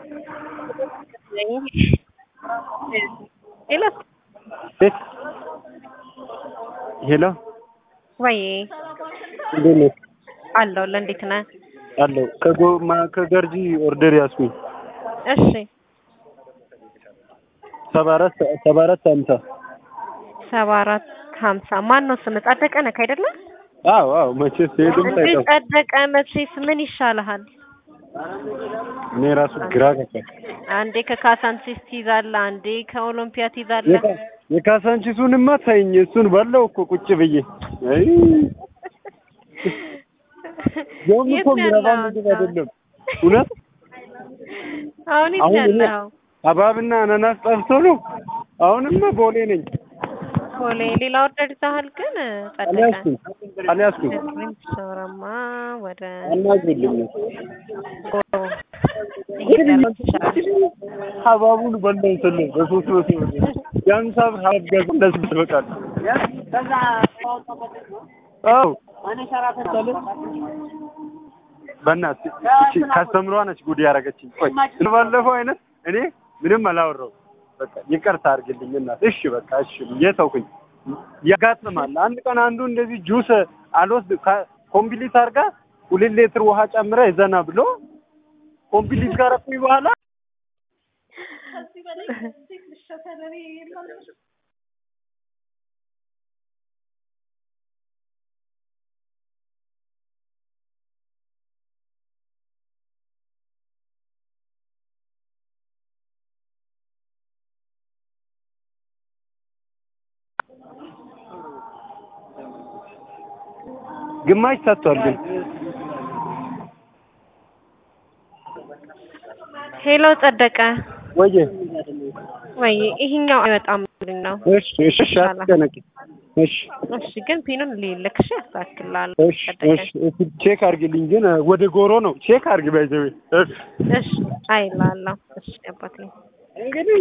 ሄሎ ሄሎ ወይ እንዴት ነህ? አለሁልህ። እንዴት ነህ? አለሁ። ከጎማ ከገርጂ ኦርደር ያዝኩኝ እሺ ሰባ አራት ሰባ አራት ሀምሳ ሰባ አራት ሀምሳ ማን ነው ስም? ጸደቀ ነህ አይደለ? አዎ አዎ መቼስ ሄድም እንዴ ሳይጠፋ ጸደቀ መቼስ ምን ይሻልሃል? እኔ ራሱ ግራ ገባኝ። አንዴ ከካሳንቺስ ትይዛለህ፣ አንዴ ከኦሎምፒያ ትይዛለህ። የካ- የካሳንቺሱንማ ታይኝ እሱን ባለው እኮ ቁጭ ብዬ አይ ያውም የት እኮ ነው የሚረባ ያለኸው ምግብ አንተ? አይደለም እውነት አሁን የት አሁን ነው እኔ ያለኸው? ሀብሀብና አናናስ ጠፍቶ ነው አሁንማ ቦሌ ነኝ ቦሌ ሌላ ኦርደር ይዘሃል ግን ጸደቀ አልያዝኩም አልያዝኩም ሾረማ ወደ አናግሪልኝ ጎሮ እየደረስክ ይችላል። ሀብሀቡን በላው ስል በሶስት መቶ ብር የሀምሳ ብር ሀብሀብ ገዛ ለስድስት በቃል አዎ በእናትህ እቺ ካስተምሯ ነች ጉድ ያደረገችኝ። ቆይ ባለፈው አይነት እኔ ምንም አላወራሁም። በቃ ይቅርታ አድርግልኝ እናት። እሺ በቃ እሺ ብዬ ተውኩኝ። ያጋጥማል። አንድ ቀን አንዱ እንደዚህ ጁስ አልወስድ ኮምፕሊት አድርጋ ሁለት ሌትር ውሃ ጨምራ ይዘና ብሎ ኮምፕሊት ካረኩኝ በኋላ ግማሽ ሰጥቷል ግን ሄሎ ጸደቀ ወየ ወይ ይሄኛው አይወጣም ብሎኝ ነው። እሺ እሺ እሺ አትጨነቂ እሺ እሺ ግን ፒኑን ልልክ እሺ ያስተካክላል። እሺ እሺ እሺ ቼክ አድርግልኝ ግን ወደ ጎሮ ነው ቼክ አድርግ ባይዘዌ እሺ እሺ አይላለሁ። እሺ አባቴ እንግዲህ